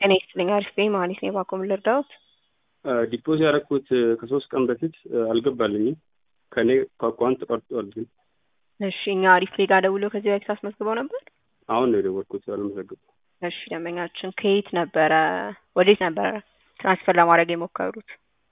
ጤና ይስጥልኝ። አሪፍ ነኝ ማለት ነው። ባኮም ልርዳዎት? ዲፖዝ ያደረኩት ከሶስት ቀን በፊት አልገባልኝም። ከኔ ከአካውንት ተቀርጧል። ግን እሺ፣ እኛ አሪፍ ላይ ጋር ደውለው ከዚህ በፊት አስመዝግበው ነበር። አሁን ነው የደወልኩት። አልመዘገቡ። እሺ፣ ደንበኛችን ከየት ነበረ ወዴት ነበረ ትራንስፈር ለማድረግ የሞከሩት?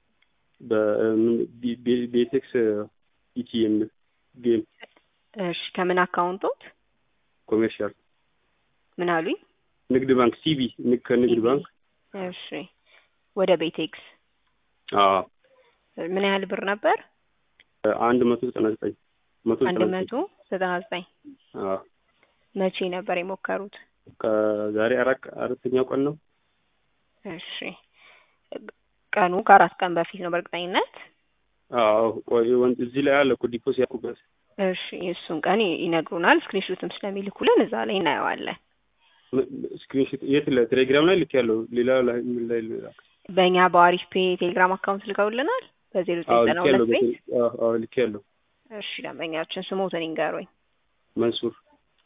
በቤቴክስ ኢቲኤም ጌም እሺ፣ ከምን አካውንቶት? ኮሜርሻል ምን አሉኝ? ንግድ ባንክ ሲቢ ከንግድ ባንክ እሺ፣ ወደ ቤቴክስ አዎ ምን ያህል ብር ነበር? አንድ መቶ ዘጠና ዘጠኝ መቶ አንድ ዘጠና መቶ ዘጠና ዘጠኝ አዎ መቼ ነበር የሞከሩት? ከዛሬ አራት አራተኛው ቀን ነው። እሺ ቀኑ ከአራት ቀን በፊት ነው በእርግጠኝነት። አዎ ቆይ ወን- እዚህ ላይ አለ እኮ ዲፖስ ያልኩበት እሺ የእሱን ቀን ይ- ይነግሩናል። ስክሪንሾትም ስለሚልኩልን እዛ ላይ እናየዋለን። ስክሪንሾት የት ላይ ቴሌግራም ላይ ልክ ያለው ሌላ ላይ ምን ላይ ልላክ? በእኛ በአሪፍ ፔ ቴሌግራም አካውንት ልከውልናል በዜሮ አዎ ዘጠና ልክ ያለው ሁለት ቤት። በቴሌ- አዎ አዎ ልክ ያለው እሺ ደንበኛችን ስሞትን ይንገሩኝ። መንሱር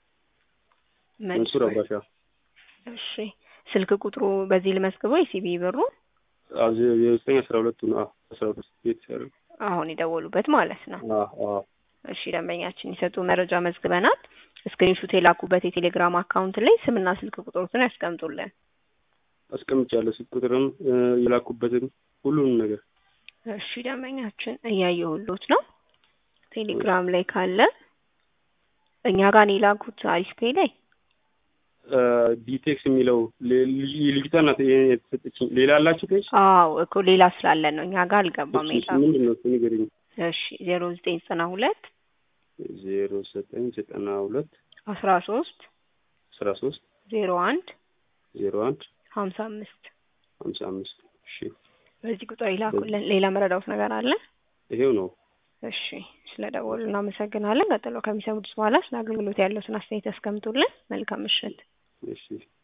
መንሱር አባሻ እሺ ስልክ ቁጥሩ በዚህ ልመዝግበው የሲቢ ብሩ አዎ ዜ- የዘጠኝ አስራ ሁለቱ ነው። አዎ አስራ ሁለት ቤት ያለው አሁን የደወሉበት ማለት ነው። አዎ አዎ እሺ ደንበኛችን የሰጡ መረጃ መዝግበናል። ስክሪንሹት የላኩበት የቴሌግራም አካውንት ላይ ስምና ስልክ ቁጥሮትን ያስቀምጡልን። አስቀምጫለሁ። ስልክ ቁጥርም እ፣ የላኩበትን ሁሉንም ነገር እሺ ደንበኛችን እያየሁሎት ነው። ቴሌግራም ላይ ካለ እኛ ጋር ነው የላኩት አሪፍ ፔ ላይ እ፣ ቢቴክስ የሚለው ሌ- ልጅ- ልጅቷ ናት ይሄን የተሰጠችኝ። ሌላ አላችሁ ፔጅ? አዎ እኮ ሌላ ስላለን ነው እኛ ጋር አልገባም እሺ፣ የላኩት። ምንድን ነው እሱ ንገረኝ። እሺ ዜሮ ዘጠኝ ዘጠና ሁለት ዜሮ ዘጠኝ ዘጠና ሁለት አስራ ሶስት አስራ ሶስት ዜሮ አንድ ዜሮ አንድ ሀምሳ አምስት ሀምሳ አምስት እሺ በዚህ ቁጥር ይላኩልን። ሌላ መረዳውት ነገር አለ? ይሄው ነው። እሺ ስለ ደወሉ እናመሰግናለን። ቀጥሎ ከሚሰሙት በኋላ ስለ አገልግሎት ያለውን አስተያየት ያስቀምጡልን። መልካም ምሽት። እሺ